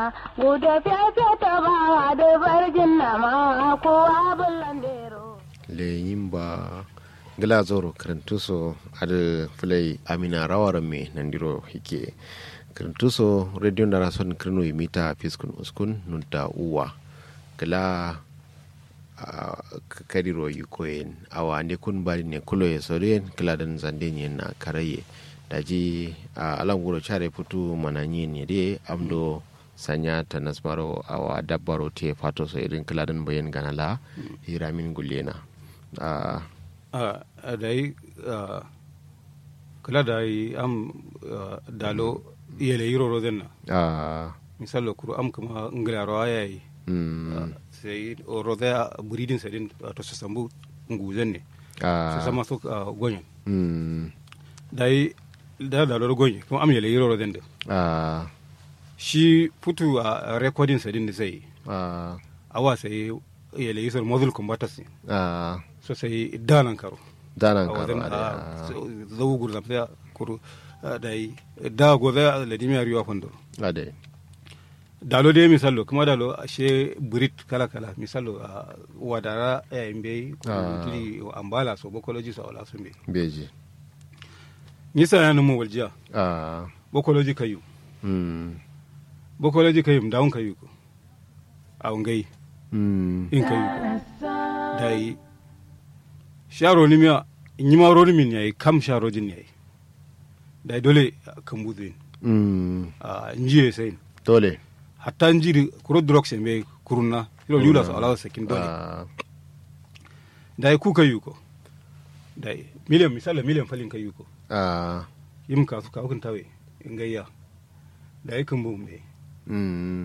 guda fiye ta ba da barjin na ma kowa bullandero leyin ba gila zoro karantuso ada fulai amina rawar me nandiro hike karantuso radio da rason kirno mita fiskun uskun nunta uwa gila kadiro yukoyen awa ne kun bari ne kulo ya soren kila dan zande ne na karaye daji a alanguro chare putu mananyi ne de amdo sanya ta nasmaro awa dabbaro te fato so irin kila dan bayan ganala hiramin gulena a da yi kula da yi am dalo yele yiro rozen na a misalo kuru am kuma ngila rawa ya yi sai o roze a buridin sadin to su sambu nguzen ne su sama su gonyen da yi da dalo gonyen kuma am yele yiro rozen da a shi putu a recording sadin da sai a awa sai yele yisar modul combatas ne a so sai danan karo danan a karo wajen a a zau gurza sai kuru da yi da gobe a ladimi riwa fondo a dai dalo dai misalo kuma dalo ashe burit kala kala misalo a wadara ya imbe Ah. turi ambala so bokoloji so wala sumbe beji nisa ya numu waljiya a bokoloji kayu mm bokoloji kayu dawun kayu ko a ngai mm in kayu ko da yi sharo ni miya nyima ro ni min yayi kam sharo jin yayi da dole kan buzuin mm a njiye sai dole hatta njiri kuro drok se me kuruna ilo yula so ala sakin dole a dai ku kayu ko dai miliyan misala miliyan falin kayu ko a yim ka su ka hukun tawe ingayya dai kan bu me mm